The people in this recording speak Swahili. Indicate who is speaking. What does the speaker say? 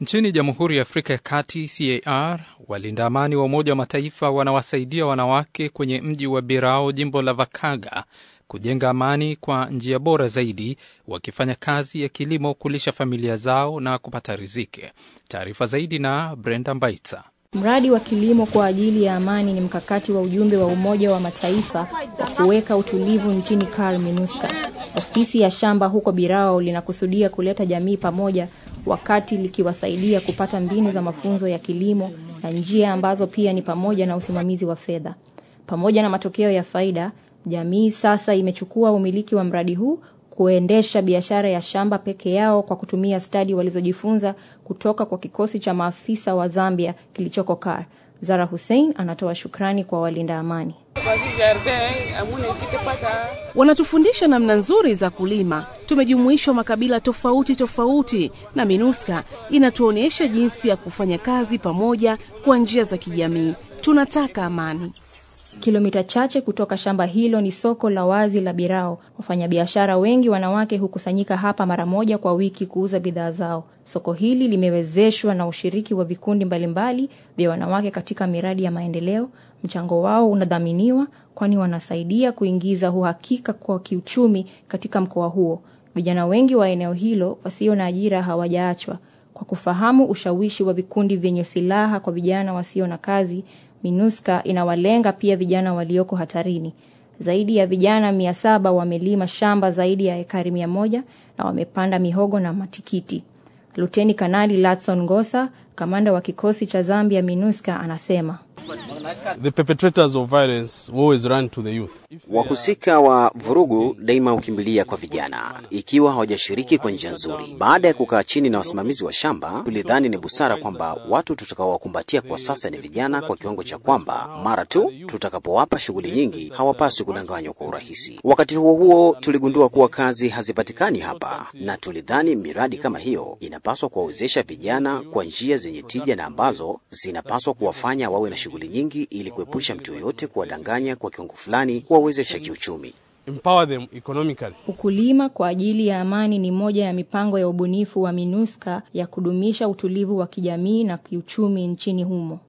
Speaker 1: Nchini Jamhuri ya Afrika ya Kati, CAR, walinda amani wa Umoja wa Mataifa wanawasaidia wanawake kwenye mji wa Birao, jimbo la Vakaga, kujenga amani kwa njia bora zaidi, wakifanya kazi ya kilimo, kulisha familia zao na kupata riziki. Taarifa zaidi na Brenda Mbaitsa.
Speaker 2: Mradi wa kilimo kwa ajili ya amani ni mkakati wa ujumbe wa Umoja wa Mataifa wa kuweka utulivu nchini CAR MINUSCA. Ofisi ya shamba huko Birao linakusudia kuleta jamii pamoja, wakati likiwasaidia kupata mbinu za mafunzo ya kilimo na njia ambazo pia ni pamoja na usimamizi wa fedha. Pamoja na matokeo ya faida, jamii sasa imechukua umiliki wa mradi huu kuendesha biashara ya shamba peke yao kwa kutumia stadi walizojifunza kutoka kwa kikosi cha maafisa wa Zambia kilichoko CAR. Zara Hussein anatoa shukrani kwa walinda amani.
Speaker 3: Wanatufundisha namna nzuri za kulima. Tumejumuishwa makabila tofauti tofauti, na MINUSCA inatuonyesha jinsi ya kufanya kazi pamoja kwa njia za kijamii. Tunataka amani.
Speaker 2: Kilomita chache kutoka shamba hilo ni soko la wazi la Birao. Wafanyabiashara wengi wanawake hukusanyika hapa mara moja kwa wiki kuuza bidhaa zao. Soko hili limewezeshwa na ushiriki wa vikundi mbalimbali vya wanawake katika miradi ya maendeleo. Mchango wao unadhaminiwa, kwani wanasaidia kuingiza uhakika kwa kiuchumi katika mkoa huo. Vijana wengi wa eneo hilo wasio na ajira hawajaachwa. Kwa kufahamu ushawishi wa vikundi vyenye silaha kwa vijana wasio na kazi, MINUSCA inawalenga pia vijana walioko hatarini. Zaidi ya vijana mia saba wamelima shamba zaidi ya ekari mia moja na wamepanda mihogo na matikiti. Luteni Kanali Latson Ngosa, kamanda wa kikosi cha Zambia MINUSCA, anasema
Speaker 4: The perpetrators of violence always run to the youth.
Speaker 5: Wahusika wa vurugu daima hukimbilia kwa vijana ikiwa hawajashiriki kwa njia nzuri. Baada ya kukaa chini na wasimamizi wa shamba, tulidhani ni busara kwamba watu tutakaowakumbatia kwa sasa ni vijana, kwa kiwango cha kwamba mara tu tutakapowapa shughuli nyingi hawapaswi kudanganywa kwa urahisi. Wakati huo huo, tuligundua kuwa kazi hazipatikani hapa, na tulidhani miradi kama hiyo inapaswa kuwawezesha vijana kwa njia zenye tija na ambazo zinapaswa kuwafanya wawe na shughuli nyingi ili kuepusha mtu yoyote kuwadanganya kwa kiwango fulani, kuwawezesha kiuchumi.
Speaker 4: Empower them economically.
Speaker 2: Ukulima kwa ajili ya amani ni moja ya mipango ya ubunifu wa MINUSCA ya kudumisha utulivu wa kijamii na kiuchumi nchini humo.